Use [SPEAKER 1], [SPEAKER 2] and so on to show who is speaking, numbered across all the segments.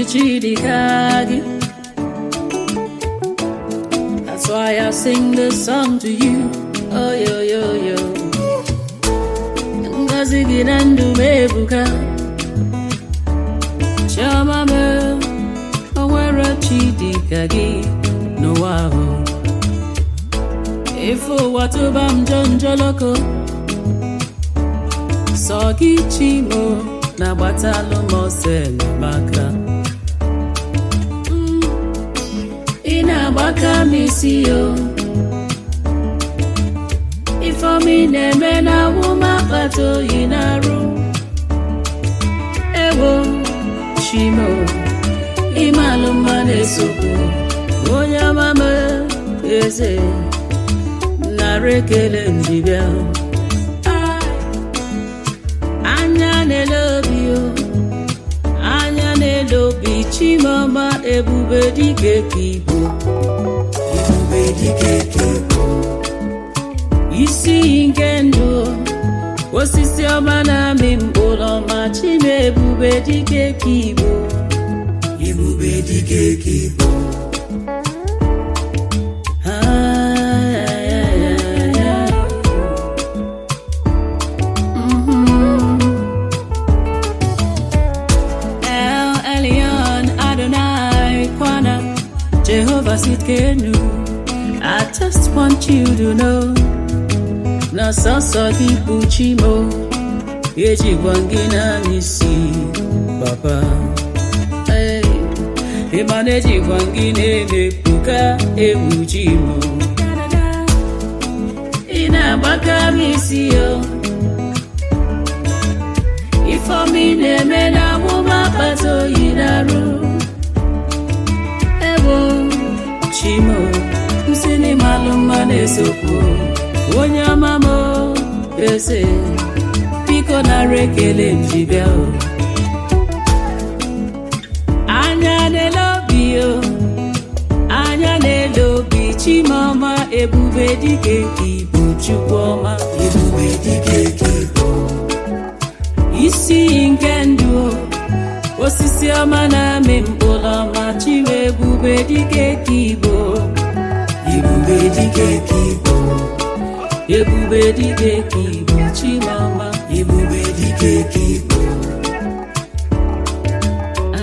[SPEAKER 1] Chidikagi. That's why I sing this song to you. Oh, yo, yo, yo. Ngozi gị na ndụ m ebuka. Chioma m, o nwere Chidika gị n'ụwa ahụ. Ife ụwa tụba m njọ njọlọkọ. Sọ gị Chimo na-agbatalụ m ọsọ enyemaka. ị na-agbaka m isi yo ifeọma ị na-eme na awụm akpata oyi na-arụ ewo chimo ịmalụ mma na-esokwu onye amama eze nara ekele njibịa anya na-ele obi o anya na-ele obi chimọma ebube dike ka igbo ebube dike ka igbo isi iyi nke ndụ osisi ọma na-amị mkpụrụ ọma chime ebube dike ka igbo ebube dike ka igbo Ah, yeah, yeah, yeah, yeah. Mhm. El Elyon Adonai Kwana Jehovah Sitkenu I just want you to know na sọsọ gị bụ Chimo ejikwa gị na n'isi papa Hey, ịma na ejikwa gị na-emepụka egwu Chimo ị na-agbaka m isi yo ifeọma ị na-eme na amụma akpata oyi na-arụ ebo chimo nsị n'ịmalụ mma na-esokwu onye ọma m eze biko nara ekele m ji bịa o anya na-ele obi o anya na-ele obi chimọma ebube dike ka ibu chukwu ọma ebube dike ka ibu isi iyi nke ndụ osisi ọma na-amị mkpụrụ ọma chiwe ebube dike ka igbo ebube dike ka igbo ebube dike ka igbo chimọma ebube dike ka igbo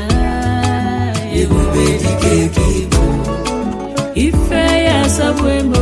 [SPEAKER 1] Ah, ebube dike ka igbo ife ya asọgbu emo